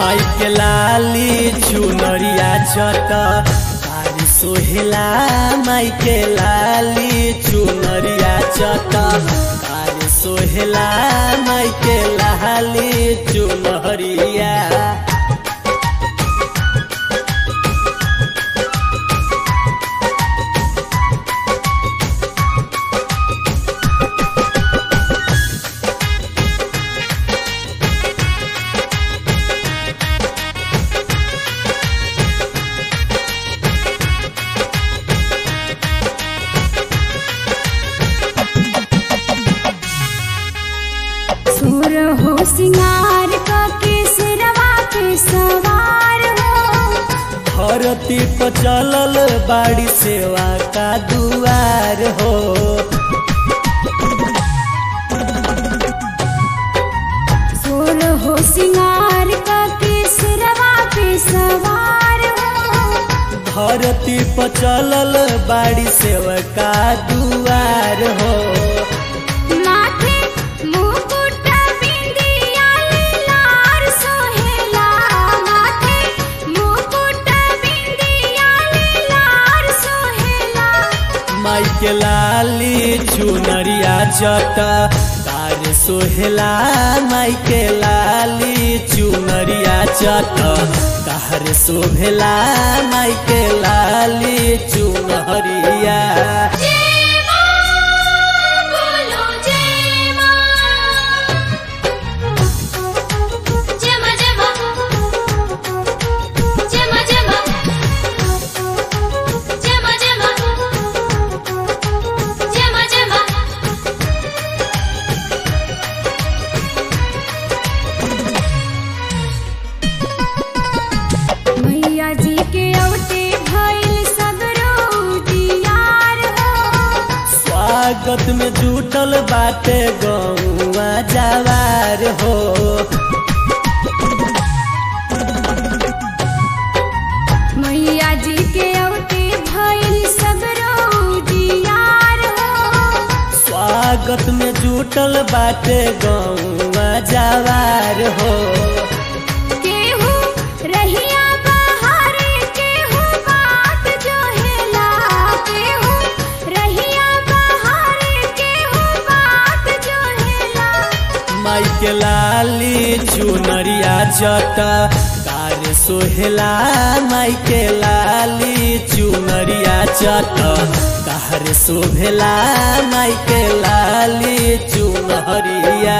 माई के लाली चुनरिया चट तारी सोहेला माई के लाली चुनरिया चट तारी सोहेला माई के लाली चुनरिया सुर हो सिंगार का केसरवा पे सवार हो धरती पर चलल बाड़ी सेवा का दुआर हो सुर हो सिंगार का केसरवा पे सवार हो धरती पर चलल बाड़ी सेवा का दुआर हो माथे मुकुट बिंदिया लार सोहेला माथे मुकुट बिंदिया लार सोहेला माई के लाली चुनरिया चट तार सोहेला माई के लाली चुनरिया चट तार सोहेला माई के लाली चुनरिया जय मां बोलो जय मां जय मां जय मां जय मां जय मां जय मां जय मां जय मां जय मां मैया जी के औटे भइल सगरो दियार हो स्वागत में जुटल बाटे गौवा जवार हो मैया जी के औटे भइल सगरो दियार हो स्वागत में जुटल बाटे गौवा जवार हो केहू रहिया बहारे केहू बात जोहेला केहू रहिया बहारे केहू बात जोहेला माई के लाली चुनरिया जट तार सोहेला माई के लाली चुनरिया चट कार शोभेला माई के लाली चुनरिया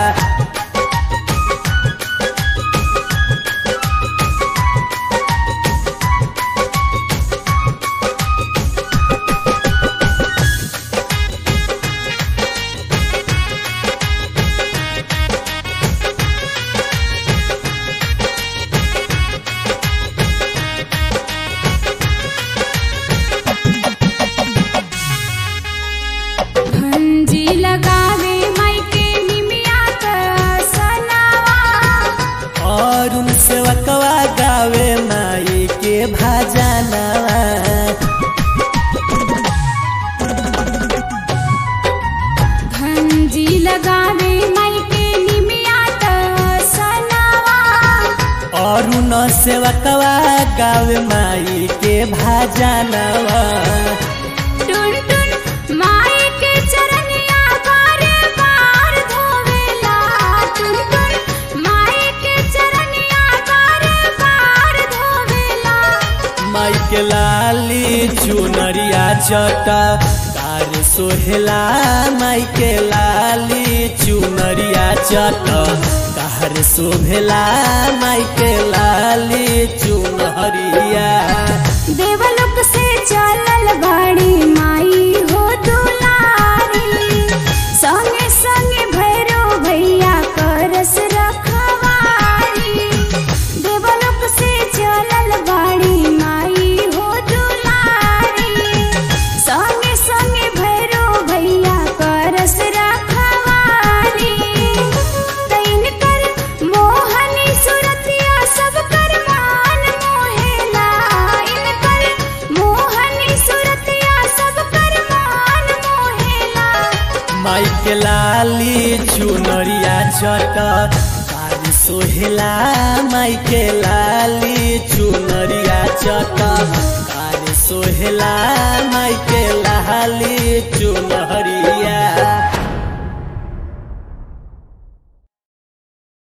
भंजी लगावे माई के निमिया का सनावा और उन सेवकवा गावे माई के भजनवा भंजी लगावे माई के निमिया का सनावा और उन सेवकवा गावे माई के भजनवा टुन टुन माई के चरनिया बार बार धोवेला टुन टुन माई के चरनिया बार बार धोवेला माई के लाली चुनरिया चट तार सोहेला माई के लाली चुनरिया चट तार शोभेला माई के लाली चुनरिया देवलोक से चलल बाड़ी माई हो दुलारी संगे संगे भैरो भैया करस रखवारी देवलोक से चलल बाड़ी माई हो दुलारी संगे संगे भैरो भैया करस रखवारी तैन कर मोहनी सुरतिया सब कर मान मोहेला इन कर मोहनी सुरतिया सब कर मान मोहेला माई के लाली चुनरिया चट तार सोहेला माई के लाली चुनरिया चटकार सोहेला माई